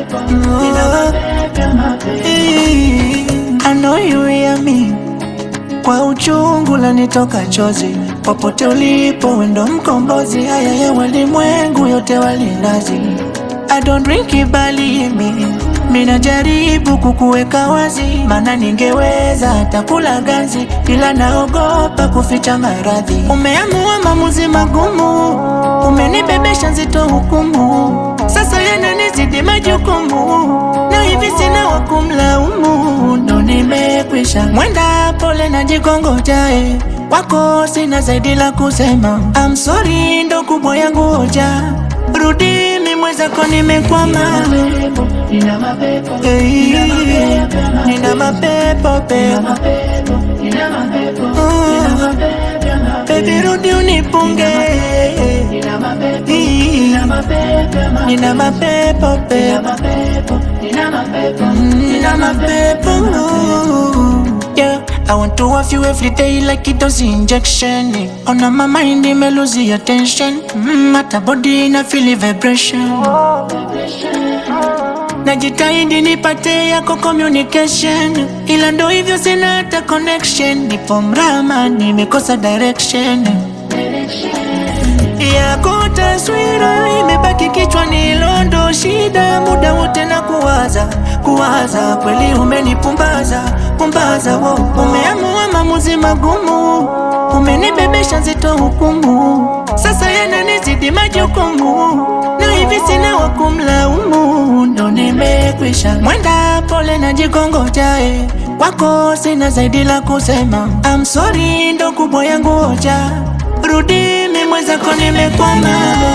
I know you hear me kwa uchungu lanitoka chozi, popote ulipo wendo mkombozi, haya ya walimwengu yote walinazi. I don't drink ibali mi mina jaribu kukuweka wazi, maana ningeweza hata kula ganzi, ila naogopa kuficha maradhi. Umeamua maamuzi magumu, umenibebesha nzito hukumu, sasa yananizidi majukumu, na hivi sina wa kumlaumu, ndo nimekwisha mwenda pole na jikongojae wako sina zaidi la kusema, I'm sorry, ndo kubwa yangu hoja, rudi mi mwenzako nimekwama, Nina mapepo, Hey, nina mapepo pepo, nina mapepo, Oh, baby rudi unipunge, nina mapepo, Hey, nina mapepo, nina mapepo pepo, mapepo, nina mapepo, nina mapepo Yeah, I want to have you every day like it does injection. On my mind, me lose your attention. Mm, at a body na feel vibration. Najitahidi nipate yako communication, ila ndo hivyo sina hata connection. Nipo mrama, nimekosa direction. Yako taswira imebaki kichwani, londo shida, muda wote na kuwaza kuwaza, kweli umenipumbaza pumbaza, wo umeamua maamuzi magumu, umenibebesha nzito hukumu, sasa yananizidi majukumu, na hivi sina wa kumlaumu, ndo nimekwisha mwenda pole na jikongojae wako sina zaidi la kusema, I'm sorry, ndo kubwa yangu hoja, rudi mi mwenzako nimekwama,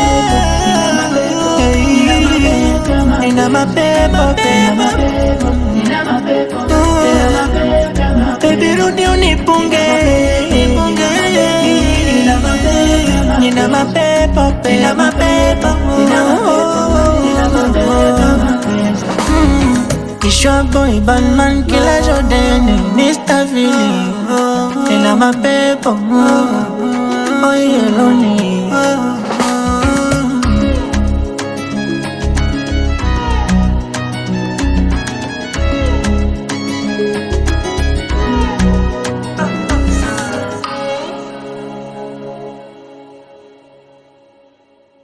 Hey, nina mapepo pepo nina mapepo, Baby rudi unipunge Nina mapepo Nina mapepo Kishwa boy Batman kila Jordan Mr. Philly Nina mapepo Oh yeloni